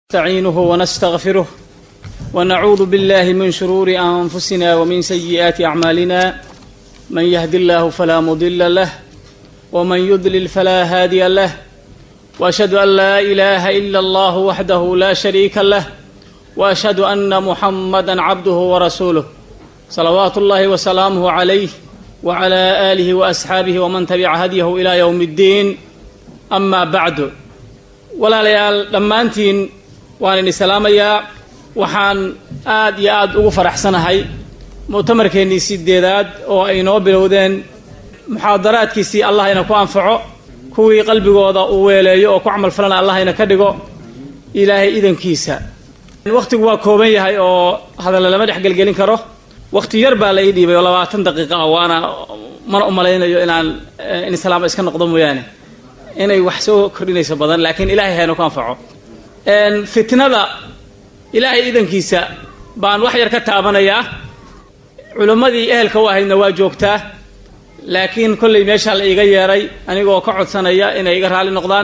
نستعينه ونستغفره ونعوذ بالله من شرور انفسنا ومن سيئات اعمالنا من يهد الله فلا مضل له ومن يضلل فلا هادي له واشهد ان لا اله الا الله وحده لا شريك له واشهد ان محمدا عبده ورسوله صلوات الله وسلامه عليه وعلى اله واصحابه ومن تبع هديه الى يوم الدين اما بعد walaalayaal dhammaantiin waan idin salaamayaa waxaan aad iyo aad ugu faraxsanahay mu'tamarkeennii sideedaad oo ay noo bilowdeen muxaadaraadkiisii allah ina ku anfaco kuwii qalbigooda uu weeleeyo oo ku camal falana allah ina ka dhigo ilaahay idankiisa wakhtigu waa kooban yahay oo hadalla lama dhex gelgelin karo wakhti yar baa la ii dhiibay oo labaatan daqiiqa ah waana mana u malaynayo inaan in islaama iska noqdo mooyaane inay wax soo kordhinayso badan laakiin ilaahay hayna ku anfaco fitnada ilaahay idankiisa baan wax yar ka taabanayaa culimmadii ehelka u ahaydna waa joogtaa laakiin kollay meeshaa la iiga yeeray anigoo ka codsanaya inay iga raalli noqdaan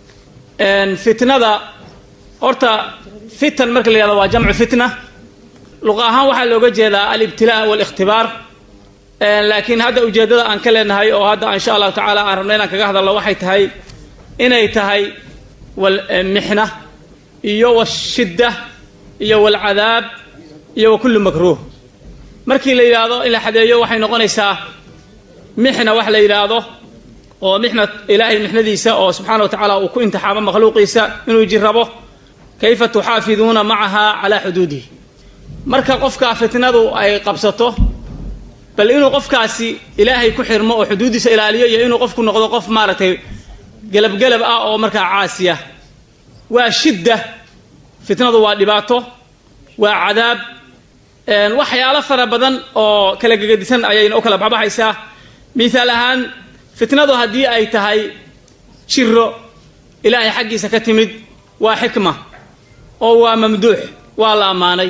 fitnada horta fitan marka la yihahdo waa jamcu fitna luqa ahaan waxaa looga jeedaa alibtilaa waalikhtibaar laakiin hadda ujeeddada aan ka leenahay oo hadda insha allahu tacaala aan rabna inaan kaga hadalno waxay tahay inay tahay walmixna iyo washidda iyo walcadaab iyo wa kullu makruuh markii la yidhaahdo in la xadeeyo waxay noqonaysaa mixna wax la yidhaahdo oo mixna ilaahay mixnadiisa oo subxaana wa tacaala uu ku imtixaamo makhluuqiisa inuu jirrabo kayfa tuxaafiduuna macaha calaa xuduudihi marka qofka fitnadu ay qabsato bal inuu qofkaasi ilaahay ku xirmo oo xuduuddiisa ilaaliyo iyo inuu qofku noqdo qof maaragtay gelabgelab ah oo markaa caasiya waa shidda fitnadu waa dhibaato waa cadaab waxyaalo fara badan oo kala gegedisan ayayna u kala baxbaxaysaa mihaal ahaan fitnadu haddii ay tahay jiro ilaahay xaggiisa ka timid waa xikma oo waa mamduux waa la ammaanay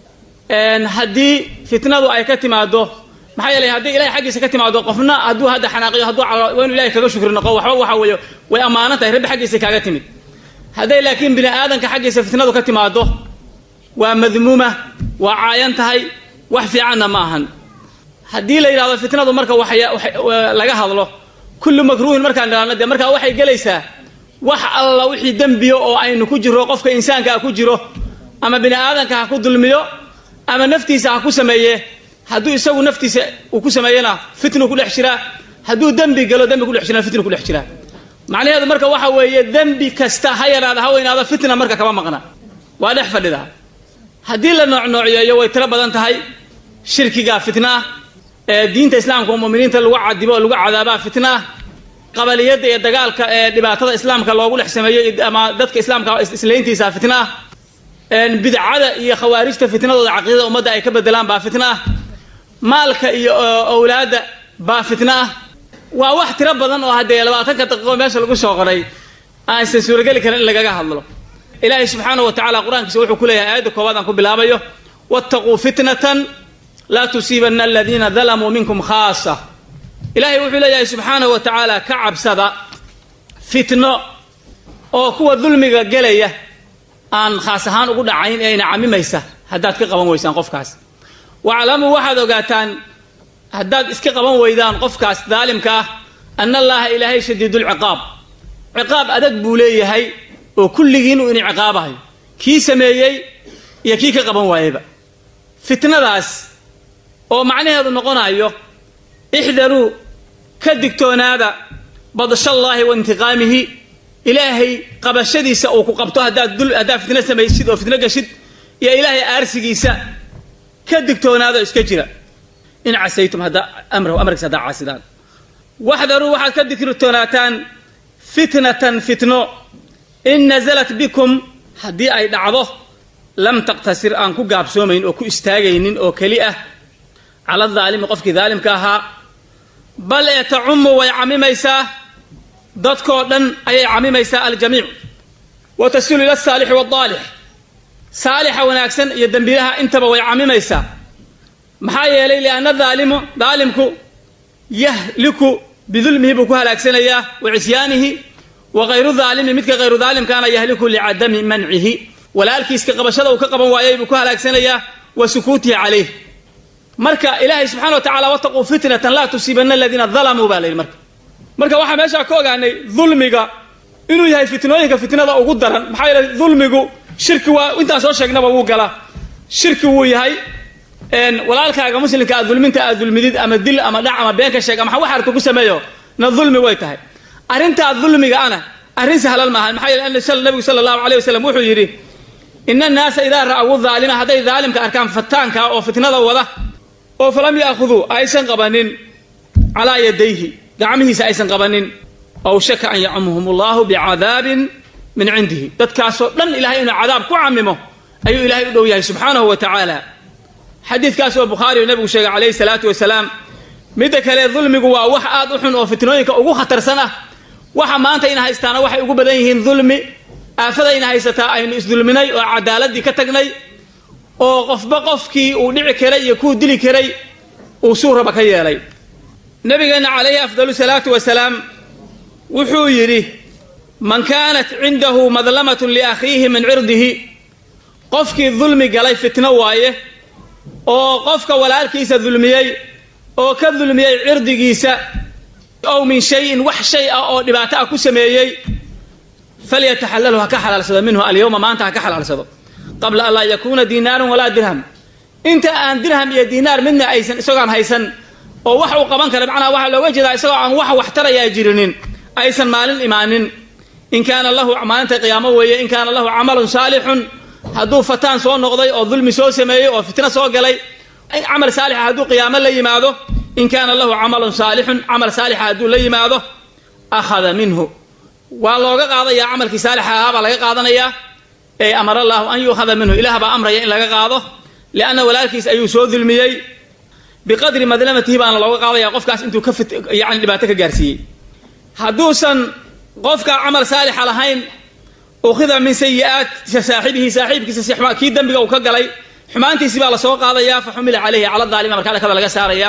haddii fitnadu ay ka timaado maxaa yeelay haddii ilahay xaggiisa ka timaado qofna hadduu hadda xanaaqiyo hadduu waa inu ilahay kaga shukri noqo waxba waxa weeye way ammaanan tahay rabbi xaggiisa kaaga timid hadday laakiin bini aadanka xaggiisa fitnadu ka timaado waa madmuuma waa caayan tahay wax fiicanna ma ahan haddii la yidhahdo fitnadu marka laga hadlo kullu makruuhin markaan idhahno dee markaa waxay gelaysaa wax alla wixii dembiyo oo aynu ku jiro qofka insaanka ha ku jiro ama bini aadanka ha ku dulmiyo ama naftiisa ha ku sameeye hadduu isagu naftiisa uu ku sameeyena fitnu ku dhex jiraa hadduu dembi galo dembi kudhex jirana fitnu kudhex jiraa macnaheedu marka waxa weeye dembi kasta ha yaraada ha weynaado fitna marka kama maqna waa dhex fadhidaa haddii la noocnoociyeeyo way tiro badan tahay shirkiga fitna ah ee diinta islaamka oo muminiinta lagu cadibo oo lagu cadaabaa fitna ah qabaliyadda iyo dagaalka ee dhibaatada islaamka loogu dhex sameeyey ama dadka islaamka islayntiisa fitna ah bidcada iyo khawaarijta fitnadooda caqiidada ummadda ay ka bedelaan baa fitna ah maalka iyo owlaadda baa fitna ah waa wax tiro badan oo haddee labaatanka daqiiqo meesha lagu soo qoray aansan suurageli karin in lagaga hadlo ilaahay subxaanahu wa tacala qur-aankiisa wuxuu ku leeyahay aayadda koowaad aan ku bilaabayo wattaquu fitnatan laa tusiibanna aladiina dalamuu minkum khaasa ilaahay wuxuu leeyahay subxaanahu wa tacaala ka cabsada fitno oo kuwa dulmiga gelaya aan khaas ahaan ugu dhacayn ee ina camimaysa haddaad ka qaban weysaan qofkaas waclamuu waxaad ogaataan haddaad iska qaban weydaan qofkaas daalimka ah ana allaaha ilaahay shadiidulciqaab ciqaab adag buu leeyahay oo kulligiin uu ina ciqaabahayo kii sameeyey iyo kii ka qaban waayeyba fitnadaas oo macnaheedu noqonayo ixdaruu ka digtoonaada badshallaahi wa intiqaamihi ilaahay qabashadiisa uu ku qabto haddaad haddaad fitno samaysid oo fitno gashid iyo ilaahay aarsigiisa ka digtoonaado iska jira in casaytum haddaa amrahu amarkiisa haddaa caasidaan waxdaruu waxaad ka digtoonaataan fitnatan fitno in nasalat bikum haddii ay dhacdo lam taqtasir aan ku gaabsoomayn oo ku istaagaynin oo keli ah cala daalimi qofkii daalimka ahaa bal ee tacummu way camimaysaa dadkoo dhan ayay camimaysaa aljamiic wa tasilu ila asaalixi waaldaalix saalixa wanaagsan iyo dembilaha intaba way camimaysaa maxaa yeelay lianna daalimu daalimku yahliku bidulmihi buu ku halaagsanayaa wa cisyaanihi wa hayru daalimi midka hayru daalimkaana yahliku licadami mancihi walaalkiiska qabashada uu ka qaban waayay buu ku halaagsanayaa wa sukuutihi calayh marka ilaahay subxana wa tacala wataquu fitnatan laa tusiibanna aladiina dalamuu baa la yidhi marka marka waxaa meeshaa ka ogaanay dulmiga inuu yahay fitnooyinka fitnada ugu daran maxaa yeele dulmigu shirki waa intaan soo sheegnaba wuu galaa shirki wuu yahay walaalkaaga muslimka aad dulminta aad dulmidid ama dil ama dhac ama been ka sheeg ama wax arka ku sameeyo na dulmi way tahay arrintaa dulmiga ana arrin sahlan maaha maxaa yeele nabigu sala allahu alayh wasalam wuxuu yidhi ina annaasa idaa ra'awu daalima hadday daalimka arkaan fataanka oo fitnada wada oo falam ya'khuduu aysan qabanin calaa yadayhi gacmihiisa aysan qabanin aw shaka an yacumuhum allahu bicadaabin min cindihi dadkaasoo dhan ilahay inuu cadaab ku camimo ayuu ilahay u dhow yahay subxaanahu wa tacaala xadiidkaas oo bukhaariyu nabigu sheegay calayhi salaatu wasalaam midda kale dulmigu waa wax aad u xun oo fitnooyinka ugu khatarsan ah waxa maanta ina haystaana waxay ugu badan yihiin dulmi aafadayna haysataa aynu isdulminay oo cadaaladii ka tagnay oo qofba qofkii uu dhici karay iyo kuu dili karay uu suu raba ka yeelay nabigeenna calayhi afdalu salaatu wasalaam wuxuu yidhi man kaanat cindahu madlamatun liakhiihi min cirdihi qofkii dulmi galay fitno waaye oo qofka walaalkiisa dulmiyey oo ka dulmiyey cirdigiisa ow min shayin wax shay ah oo dhibaato ah ku sameeyey falyataxalalhu ha ka xalaalsado minhu alyowma maanta ha ka xalaalsado qabla an laa yakuuna diinaarun walaa dirham inta aan dirham iyo diinaar midna aysan isagoon haysan oo wax uu qaban kara macnaha waxaa looga jeedaa isagoo aan wax wax tarayaa jirinin aysan maalin imaanin in kaana lahu maalinta qiyaamo weeye in kaana lahu camalun saalixun hadduu fataan soo noqday oo dulmi soo sameeyey oo fitno soo galay camal saalixa hadduu qiyaamo la yimaado in kaana lahu camalun saalixun camal saalixa hadduu la yimaado akhada minhu waa looga qaadayaa camalkii saalixa ahaa baa laga qaadanayaa ee amara allaahu an yuukhada minhu ilaah baa amraya in laga qaado lianna walaalkiis ayuu soo dulmiyey biqadri madlamatihi baana looga qaadaya qofkaas intuu ka yani dhibaato ka gaarsiiyey hadduusan qofka camal saalixa lahayn ukhida min sayi'aat saaxibihi saaxiibkiisa kii dembiga uu ka galay xumaantiisii baa lasoo qaadayaa fa xumila caleyhi cala daalima markaa dhakada laga saarayaa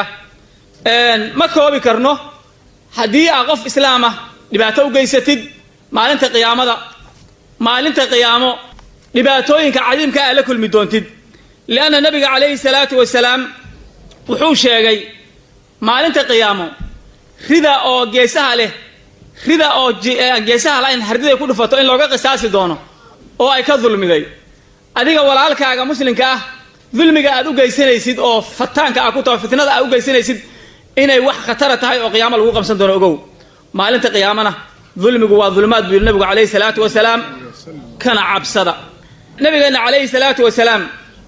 ma koobi karno haddii aa qof islaama dhibaato u geysatid maalinta qiyaamada maalinta qiyaamo dhibaatooyinka cadiimka aa la kulmi doontid lianna nabiga calayhi salaatu wasalaam wuxuu sheegay maalinta qiyaamo rida oo geesaha leh rida oo geesaha layn hardiday ku dhufato in looga qisaasi doono oo ay ka dulmiday adiga walaalkaaga muslimka ah dulmiga aad u geysanaysid oo fataanka ah ku taho fitnada aad u geysanaysid inay wax khatara tahay oo qiyaamo lagu qabsan doono ogow maalinta qiyaamana dulmigu waa dulmaad buu yidhi nabigu calayhi salaatu wasalaam kana cabsada nabigeenna calayhi salaatu wasalaam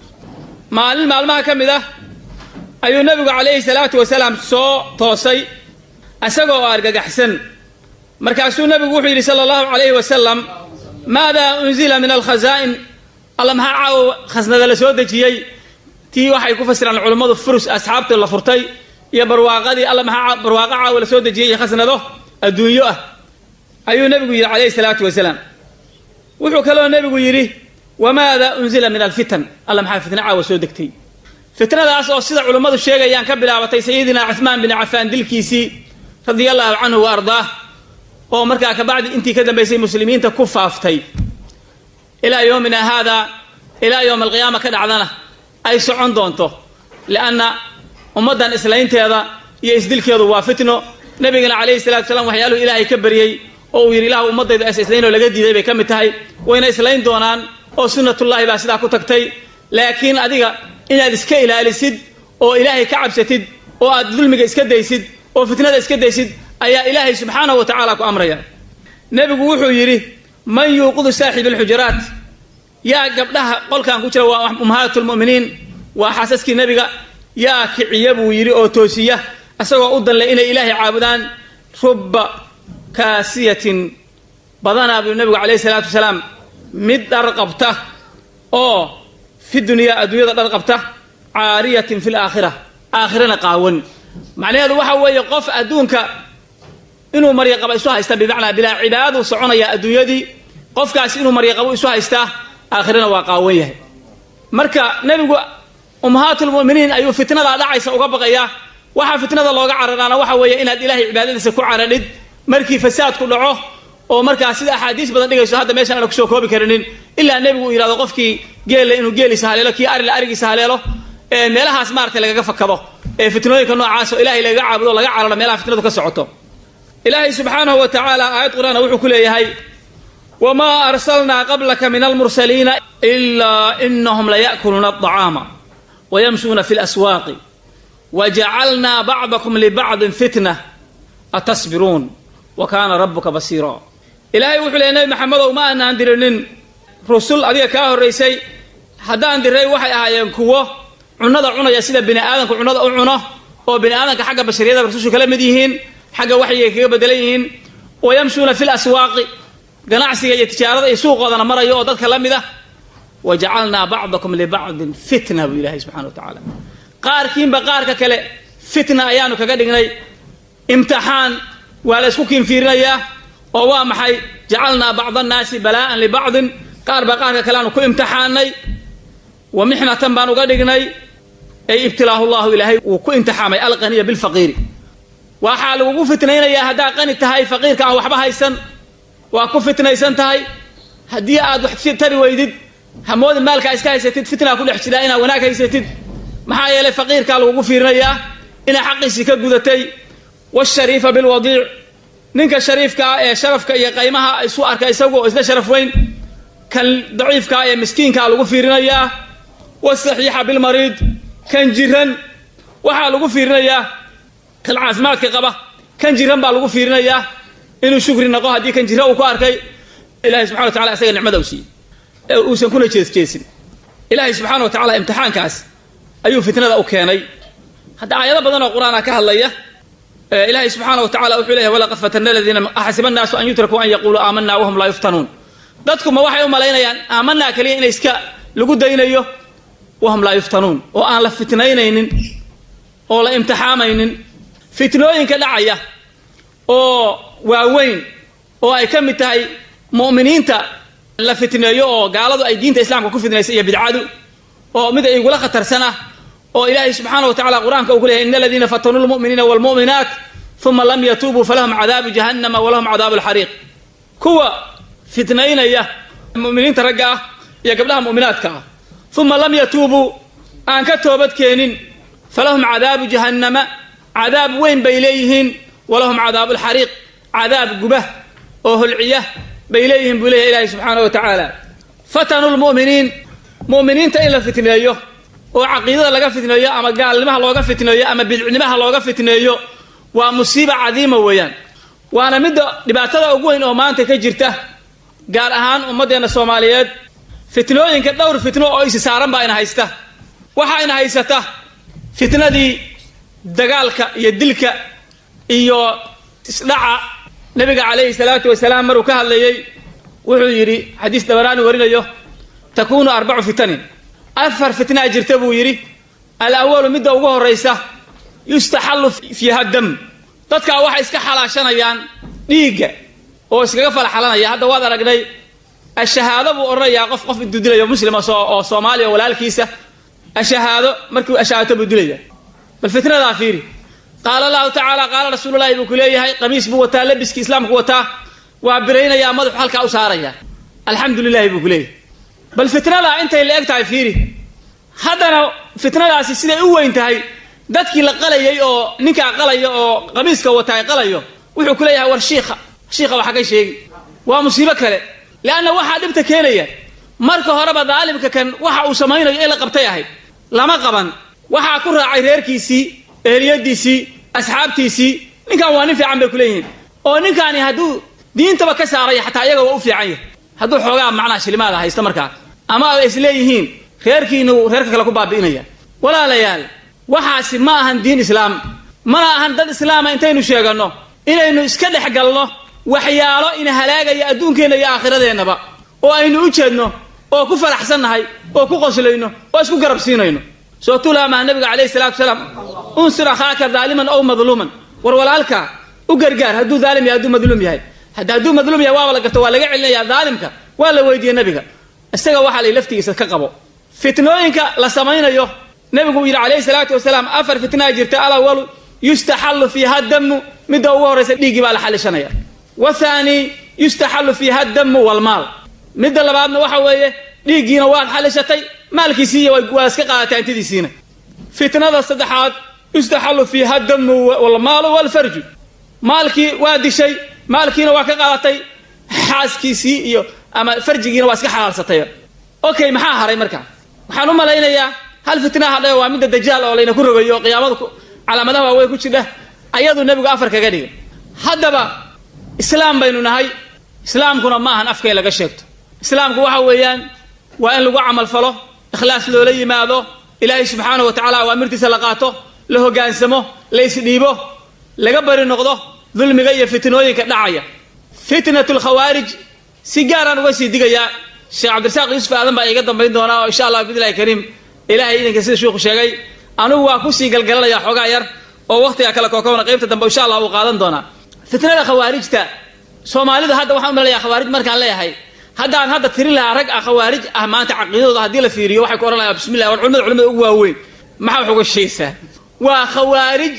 maalin maalmaha ka mid ah ayuu nabigu calayhi salaatu wasalaam soo toosay isagoo oo argagaxsan markaasuu nabigu wuxuu yidhi sala allahu calayhi wasalam maadaa unzila min alkhazaa'in alla maxaa caawo khasnada la soo dejiyey tii waxay ku fasiraan culummadu furus asxaabtii la furtay iyo barwaaqadii alla maxaa barwaaqo caawo la soo dejiyey iyo khasnado adduunyo ah ayuu nebigu yidhi calayhi salaatu wasalaam wuxuu kaloo nebigu yidhi wamaada unzila min alfitan alla maxaa fitna caawa soo degtay fitnadaas oo sida culummadu sheegayaan ka bilaabatay sayidina cuhmaan bin cafaan dilkiisii radia allahu canhu wa ardaah oo markaa kabacdi intii ka dambaysay muslimiinta ku faaftay ilaa yoomina haadaa ilaa yowma alqiyaama ka dhacdana ay socon doonto lianna ummaddan islaynteeda iyo isdilkeedu waa fitno nabigana calayhi salatu wasalaam waxyaaluhu ilaahay ka baryey oo uu yidhi ilahu ummaddaydu aysa islaynoo laga diiday bay ka mid tahay wayna islayn doonaan oo sunnatullaahi baa sidaa ku tagtay laakiin adiga inaad iska ilaalisid oo ilaahay ka cabsatid oo aad dulmiga iska daysid oo fitnada iska daysid ayaa ilaahay subxaanahu wa tacaala ku amraya nebigu wuxuu yidhi man yuuqidu saaxib alxujuraat yaa gabdhaha qolkan ku jira waa ummahaat lmu'miniin waa xaasaskii nebiga yaa kiciya buu yidhi oo toosiya isagoo u danle inay ilaahay caabudaan rubba kaasiyatin badanaa buu nebigu calayhi salaatu wasalaam mid dhar qabta oo fi dunyaa adduunyada dhar qabta caariyatin fi laakhira aakhirana qaawan macnaheedu waxa weeye qof adduunka inuu maryaqabo isu haysta bimacnaa bilaa cibaadadu soconaya adduunyadii qofkaas inuu maryaqabo isu haystaa aakhirana waa qaawan yahay marka nebigu ummahaatulmu'miniin ayuu fitnadaa dhacaysa uga baqayaa waxaa fitnada looga cararaana waxa weeye inaad ilaahay cibaadadiisa ku caradhid markii fasaadku dhaco oo markaa sida axaadiis badan dhigayso hadda meeshaan ana kusoo koobi karinin ilaa nebigu uu yidhahdo qofkii geelle inuu geeliisa haleelo kii arila arigiisa haleelo ee meelahaas maaragtay lagaga fakado ee fitnooyinka noocaas oo ilahay lagaga caabudo o laga cararo meelaha fitnadu ka socoto ilaahay subxaanahu wa tacaala aayad qur-aana wuxuu ku leeyahay wamaa arsalnaa qablaka min almursaliina ilaa inahum laya'kuluuna alطacaama wayamshuuna fi laswaaqi wajacalnaa bacdakum libacdin fitna atasbiruun wa kaana rabuka basiira ilaahay wuxuu leeyay nebi maxamedow ma aanaan dirinin rusul adiga kaa horraysay haddaan diray waxay ahaayeen kuwo cunnada cunaya sida bini aadamku cunnada u cuno oo bini aadamka xagga bashariyada rasushu kala mid yihiin xagga waxyigay kaga bedelan yihiin wayamshuuna fi laswaaqi ganacsiga iyo tijaarada iyo suuqoodana marayo oo dadka la mid ah wajacalnaa bacdakum libacdin fitna buu ilahay subxana wa tacaala qaarkiinba qaarka kale fitna ayaanu kaga dhignay imtixaan waa la isku kiinfiirinayaa oo waa maxay jacalnaa bacda annaasi balaa'an libacdin qaar baa qaarka kale aanu ku imtixaanay wa mixnatan baan uga dhignay ay ibtilaahu llahu ilaahay wuu ku imtixaamay alqaniya bilfaqiiri waxaa lagugu fitnaynayaa haddaad qani tahay faqiirka aan waxba haysan waa ku fitnaysan tahay haddii aad wax tari weydid hamoodin maalkaa iska haysatid fitnaa ku dhex jiraa inaad wanaag haysatid maxaa yeelay faqiirkaa lagugu fiirinayaa inaa xaqiisii ka gudatay washariifa bilwadiic ninka shariifka ah ee sharafka iyo qaymaha isu arka isagu oo isla sharaf weyn kan daciifkaa ee miskiinkaa lagu fiirinayaa wasaxiixa bilmariid kan jiran waxaa lagu fiirinayaa kan caafimaadka qaba kan jiran baa lagu fiirinayaa inuu shukri naqo haddii kan jira uu ku arkay ilahay subxana wa tacala isaga nicmada u siiyey ee uusan kuna jeesjeesin ilaahay subxaana wa tacala imtixaankaas ayuu fitnada u keenay hadda aayado badan oo qur-aana ka hadlaya ilaahay subxaana wa tacala wuxuu leeyahy walaqad fatana aladiina axasiba annaasu an yutrakuu an yaquuluu aamanaa wahum laa yuftanuun dadkuma waxay u malaynayaan aamanaa kaliya inay iska lagu daynayo wahum laa yuftanuun oo aan la fitnaynaynin oo la imtixaamaynin fitnooyinka dhacaya oo waaweyn oo ay ka mid tahay mu'miniinta la fitneeyo oo gaaladu ay diinta islaamka ku fitnaysa iyo bidcadu oo mid igula khatarsan ah oo ilaahay subxaana wa tacala qur-aanka uu ku leeyahy in aladiina fatanuu lmu'miniina waalmu'minaat uma lam yatuubuu falahum cadaabu jahannama walahum cadaabu alxariiq kuwa fitnaynaya mu'miniinta ragga ah iyo gabdhaha mu'minaadka ah uma lam yatuubuu aan ka toobad keenin falahum cadaabu jahannama cadaab weyn bay leeyihiin walahum cadaabu alxariiq cadaab guba oo holciya bay leeyihiin buu leeyahy ilaahay subxaana wa tacaala fatanuu lmu'miniin mu'miniinta in la fitneeyo oo caqiidada laga fitneeyo ama gaalnimaha looga fitneeyo ama bidcnimaha looga fitneeyo waa musiiba cadiima weeyaan waana midda dhibaatada ugu weyn oo maanta ka jirta gaar ahaan ummaddeena soomaaliyeed fitnooyinka dhowr fitno oo isi saaran baa ina haysta waxaa ina haysata fitnadii dagaalka iyo dilka iyo isdhaca nabiga calayhi salaatu wasalaam maruu ka hadlayey wuxuu yidhi xadiis dabaraani warinayo takuunu arbacu fitanin afar fitnaa jirta buu yidhi alawalu midda ugu horraysa yustaxallu fiiha dam dadkaa waxay iska xalaashanayaan dhiigga oo iskaga falaxalanaya hadda waad aragnay ashahaado buu odhanayaa qof qof intuu dilayo muslima oo soomaaliya walaalkiisa ashahaado markuu ashahaato buu dilaya bal fitnadaa fiiri qaala allahu tacaala qaala rasuululahi buu ku leeyahay qamiis buu wataa labiskii islaamku wataa waa biraynayaa madaxu halkaa u saaraya alxamdu lilahi buu ku leeyahay bal fitnadaa intay la eg tahay fiiri haddana fitnadaasi siday u weyn tahay dadkii la qalayay oo ninkaa qalaya oo qamiiska wataa qalayo wuxuu ku leeyahay war shiikha shiikha waxa ka sheegi waa musiibo kale leanna waxaa dhibta keenaya marka horeba daalimka kan waxa uu samaynayo ee la qabtay ahayd lama qaban waxaa ku raacay reerkiisii eheliyadiisii asxaabtiisii ninkan waa nin fiican bay kuleeyihiin oo ninkaani hadduu diintaba ka saaraya xataa iyaga waa u fiican yahay hadduu xoogaa macnaha shilimaada haysta markaa ama ay isleeyihiin reerkiinu reerka kale ku baabi'inaya walaalayaal waxaasi ma ahan diin islaam mana ahan dad islaama intaynu sheeganno inaynu iska dhex galno waxyaalo ina halaagaya adduunkeenna iyo aakhiradeenaba oo aynu u jeedno oo ku faraxsannahay oo ku qoslayno oo isku garab siinayno soo tulaamaha nabiga calayhi salatu wasalaam unsur akhaaka daaliman ow madluuman war walaalka u gargaar hadduu daalim yahay hadduu madluum yahay hadda hadduu madluum yahay waaba la garto waa laga celinaya daalimka waa la weydiiyey nabiga isaga waxaa la laftigiisa ka qabo fitnooyinka la samaynayo nabigu uu yidhi calayhi salaatu wasalaam afar fitnaa jirta alawalu yustaxallu fiiha damu midda ugu horraysa dhiiggii baa la xalishanaya wathaani yustaxallu fiiha damu walmaal midda labaadna waxa weeye dhiiggiina waad xalishatay maalkiisiiy waa iska qaadatay hantidiisiina fitnada saddexaad yustaxallu fiiha damu walmaalu walfarju maalkii waa dishay maalkiina waa ka qaadatay xaaskiisii iyo ama farjigiina waa iska xalaalsatay okay maxaa haray marka waxaan u malaynayaa hal fitnaha hadhe waa midda dajaal oo layna ku rogayo oo qiyaamada calaamadaha waaweyn ku jidha ayadu nebigu afar kaga dhigay haddaba islaam baynu nahay islaamkuna ma ahan afkay laga sheegto islaamku waxa weeyaan waa in lagu camal falo ikhlaas loola yimaado ilaahay subxaanahu wa tacala awaamirtiisa la qaato la hogaansamo la isdhiibo laga bari noqdo dulmiga iyo fitnooyinka dhacaya fitnatu lkhawaarij si gaaraan uga sii digayaa sheekh cabdirasaaq yuusuf aadan baa iga dambayn doonaa oo insha allah bidillahi kariim ilahay idinka sida sheikhu sheegay anugu waa kusii galgalanaya xoogaa yar oo waktiga kale kookobna qaybta dambe insha allah uu qaadan doonaa fitnada khawaarijta soomaalida hadda waxaan umalayaa khawaarij markaan leeyahay haddaan hadda tirin lahaa rag ah khawaarij ah maanta caqiidadooda haddii la fiiriyo waxay ku odhan lahaa bismillah war culimada culimada ugu waaweyn maxaa wax uga sheegaysaa waa khawaarij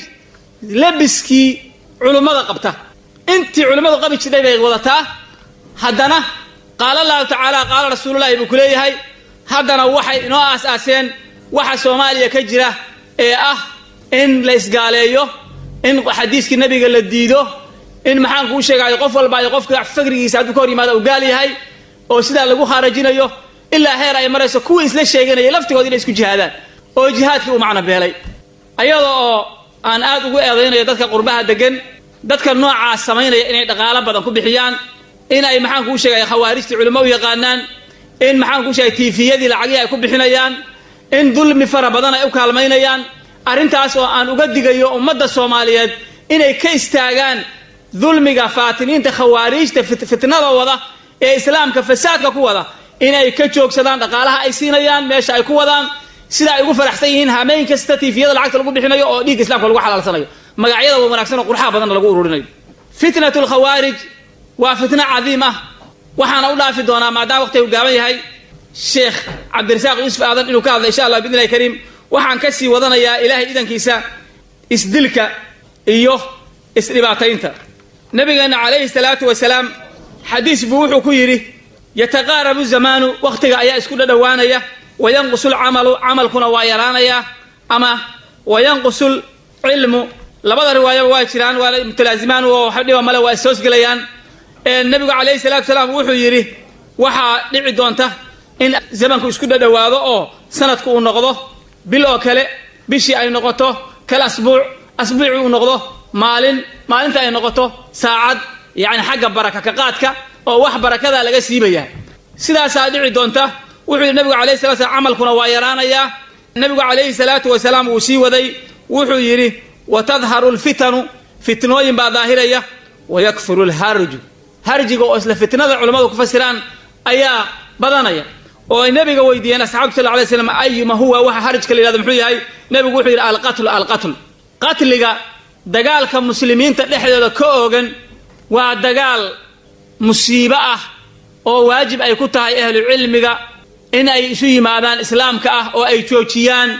labiskii culimmada qabta intii culimmadu qabi jidhay bay wadataa haddana qaala allahu tacaala qaala rasuululahi buu ku leeyahay haddana waxay inoo aas-aaseen waxa soomaaliya ka jira ee ah in la isgaaleeyo in xadiiskii nabiga la diido in maxaan kuu sheegayo qof walba iyo qofka fakrigiisa hadduu ka hor yimaado u gaal yahay oo sidaa lagu khaarajinayo ilaa heer ay marayso kuwii isla sheeganayay laftigood inay isku jihaadaan oo jihaadkii uu macno beelay ayada oo aan aad ugu eedaynayo dadka qurbaha degan dadka noocaas samaynaya inay dhaqaalo badan ku bixiyaan in ay maxaan kuu sheegaya khawaarijtii culimo u yaqaanaan in maxaan kuu sheegay tiifiyadii lacagihii ay ku bixinayaan in dulmi fara badan ay u kaalmaynayaan arrintaas oo aan uga digayo ummadda soomaaliyeed inay ka istaagaan dulmiga faatiniinta khawaariijta fitnada wada ee islaamka fasaadka ku wada inay ka joogsadaan dhaqaalaha ay siinayaan meesha ay ku wadaan sida ay ugu faraxsan yihiin hameen kasta tiifiyada lacagta lagu bixinayo oo dhiigga islamka lagu xalaalsanayo magacyada wa wanaagsan oo qurxaha badanna lagu ururinayo fitnatu lkhawaarij waa fitno cadiim ah waxaana u dhaafi doonaa maadaama waqtigu gaaban yahay sheekh cabdirasaaq yuusuf aadan inuu ka hadla insha allah bidnillahi kariim waxaan ka sii wadanayaa ilaahay idankiisa isdilka iyo isdhibaataynta nabigeena calayhi salaatu wasalaam xadiis buu wuxuu ku yidhi yataqaarabu zamaanu wakhtiga ayaa isku dhadhowaanaya wayanqusu lcamalu camalkuna waa yaraanayaa ama wayanqusu lcilmu labada riwaayaba waa jiraan waa mutalaazimaan oo dhiba male waa ishoosgelayaan nabigu calayhi salaatu wasalaam wuxuu yidhi waxaa dhici doonta in zamanku isku dhadhowaado oo sanadku uu noqdo bil oo kale bishii ay noqoto kal asbuuc asbuuci uu noqdo maalin maalinta ay noqoto saacad yacni xagga baraka ka qaadka oo wax barakadaa laga siibaya sidaasaa dhici doonta wuxuu yidhi nabigu alayhi salatu slam camalkuna waa yaraanayaa nabigu calayhi salaatu wasalaam wuu sii waday wuxuu yidhi watadharu lfitanu fitnooyin baa daahiraya wayakfuru lharju harjiga oo isla fitnada culammadu ku fasiraan ayaa badanaya oo ay nabiga weydiiyeen asxabtu sal lay slam ayuma huwa waxa harjka la yihahdo muxuu yahay nabigu wuxuu yidhi alqatlu alqatl qatliga dagaalka muslimiinta dhexdooda ka oogan waa dagaal musiibo ah oo waajib ay ku tahay ahlu cilmiga in ay isu yimaadaan islaamka ah oo ay joojiyaan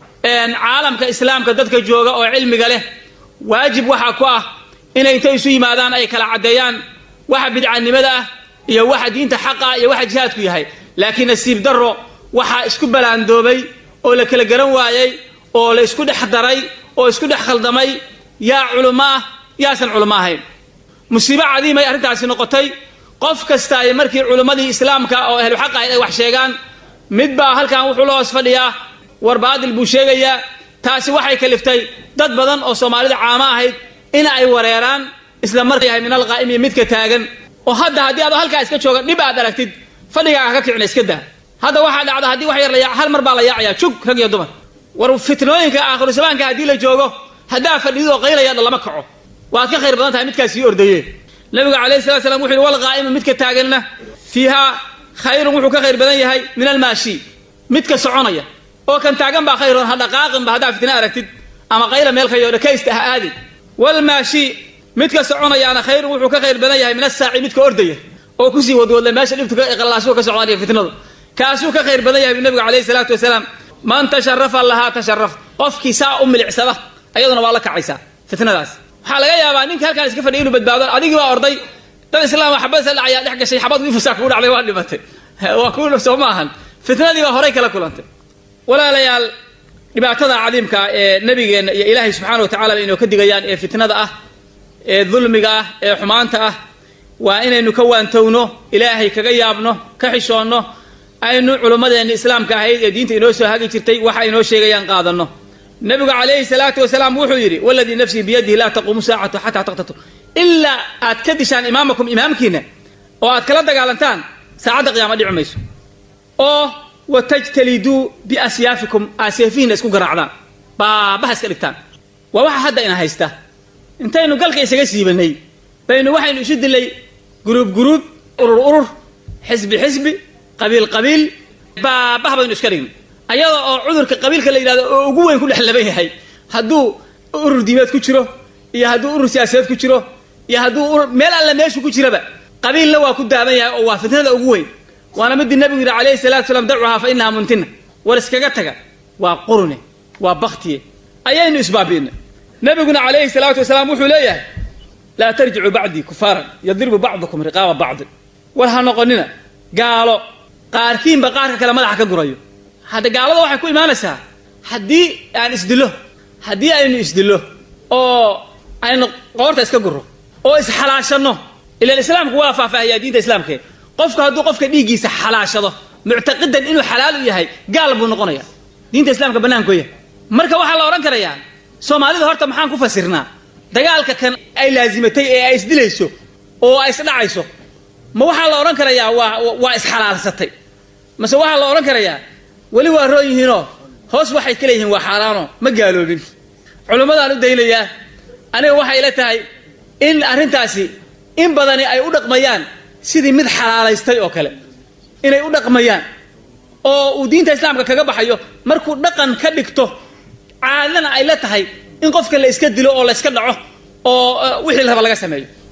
caalamka islaamka dadka jooga oo cilmiga leh waajib waxaa ku ah inay intay isu yimaadaan ay kala caddeeyaan waxa bidcanimada ah iyo waxa diinta xaqa iyo waxa jihaadku yahay laakiin nasiib darro waxaa isku balaandoobay oo la kala garan waayey oo la isku dhex daray oo isku dhex khaldamay yaa culummo ah yaasan culummo ahayn musiibo cadiimay arrintaasi noqotay qof kasta ay markii culimmadii islaamka oo ahlu xaq ahayd ay wax sheegaan mid baa halkan wuxuu la hoos fadhiyaa war baadil buu sheegayaa taasi waxay kaliftay dad badan oo soomaalida caamo ahayd in ay wareeraan isla markaa yahay min alqaa'imi midka taagan oo hadda haddii adoo halkaa iska jooga dhib aad aragtid fadhigaaga ka kicina iska daa hadda waxaa dhacda haddii wax yar la hal mar baa la yaacayaa jug rag iyo dumar war fitnooyinka aakhirusabaanka haddii la joogo haddaa fadhidid oo qaylayaadha lama kaco waad ka khayr badan tahay midkaas sii ordaye nabigu calayhi salatu slam wuxu yidhi walqaa'imu midka taaganna fiihaa khayrun wuxuu ka khayr badan yahay min almaashi midka soconaya oo kan taagan baa khayron ha dhaqaaqinba haddaa fitna aragtid ama qayla meel kayo dhakaysta ha aadin walmaashi midka soconayaana khayrun wuxuu ka khayr badan yahay min asaaci midka ordaya oo kusii wadwadla meesha dhibtu qallaasuhu ka socdaaniyo fitnadu kaasuu ka khayr badan yahay bu nabigu calayhi salaatu wasalaam man tasharafa lahaa tasharaf qofkii saa u milicsada ayaduna waa la kacaysaa fitnadaas waxaa laga yaabaa ninka halkaan iska fadhiya inuu badbaado adigii baa orday dad islaam xabad sa dhacayaa dhex gashay xabad wifusaa kugu dhacday waa dhimatay waa ku soo ma ahan fitnadii baa horay kala kulantay walaalayaal dhibaatada cadiimka ah ee nabigeenna iyo ilaahay subxaana wa tacala inoo ka digayaan ee fitnada ah ee dulmiga ah ee xumaanta ah waa inaynu ka waantowno ilaahay kaga yaabno ka xishoonno aynu culummadeenna islaamka ahayd ee diinta inoo soo hagi jirtay waxa inoo sheegayaan qaadanno nabigu calayhi salaatu wasalaam wuxuu yidhi waladii nafsii biyadihi laa taquumu saacatu xataa taqtatu ilaa aad ka dishaan imaamakum imaamkiina oo aad kala dagaalantaan saacadda qiyaama dhici mayso oo watajtaliduu biasyaafikum aaseefihiina isku garaacdaan baabaha iska dhigtaan waa waxa hadda ina haysta intaynu galka isaga siibanay baynu waxaynu isu dilay guruub guruub urur urur xisbi xisbi qabiil qabiil baabaha baynu iska dhignay ayada oo cudurka qabiilka la yidhahdo oo ugu weyn ku dhex laban yahay hadduu urur diimeed ku jiro iyo hadduu urur siyaasadeed ku jiro iyo hadduu urur meel alle meeshu ku jiraba qabiilna waa ku daadan yahay oo waa fitnada ugu weyn waana midii nabigu yidhi calayhi salatu salaam dacuhaa fa inaha muntina war iskaga taga waa qurune waa baktiye ayaynu isbaabi'inay nabiguna calayhi salaatu wasalaam wuxuu leeyahay laa tarjicuu bacdii kufaaran yadribu bacdukum riqaaba bacdin war ha noqonina gaalo qaarkiinba qaarka kale madaxa ka gurayo hadda gaalada waxay ku imaanaysaa haddii aan isdillo haddii aynu isdillo oo aynu qoorta iska guro oo isxalaashanno ilaan islaamku waa faahfaahiyaa diinta islaamkee qofku hadduu qofka dhiiggiisa xalaashado muctaqidan inuu xalaal u yahay gaal buu noqonaya diinta islaamka bannaankooya marka waxaa la odhan karayaa soomaalida horta maxaan ku fasirnaa dagaalka kan ay laazimatay ee ay isdilayso oo ay isdhacayso ma waxaa la odhan karayaa waa waa isxalaalsatay mase waxaa la odhan karayaa weli waa roon yihiinoo hoos waxay ka leeyihiin waa xaaraano ma gaaloobin culimmadaan u daynayaa aniga waxay la tahay in arrintaasi in badani ay u dhaqmayaan sidii mid xalaalaystay oo kale inay u dhaqmayaan oo uu diinta islaamka kaga baxayo markuu dhaqan ka dhigto caadana ay la tahay in qofka la iska dilo oo la iska dhaco oo wixii la raba laga sameeyo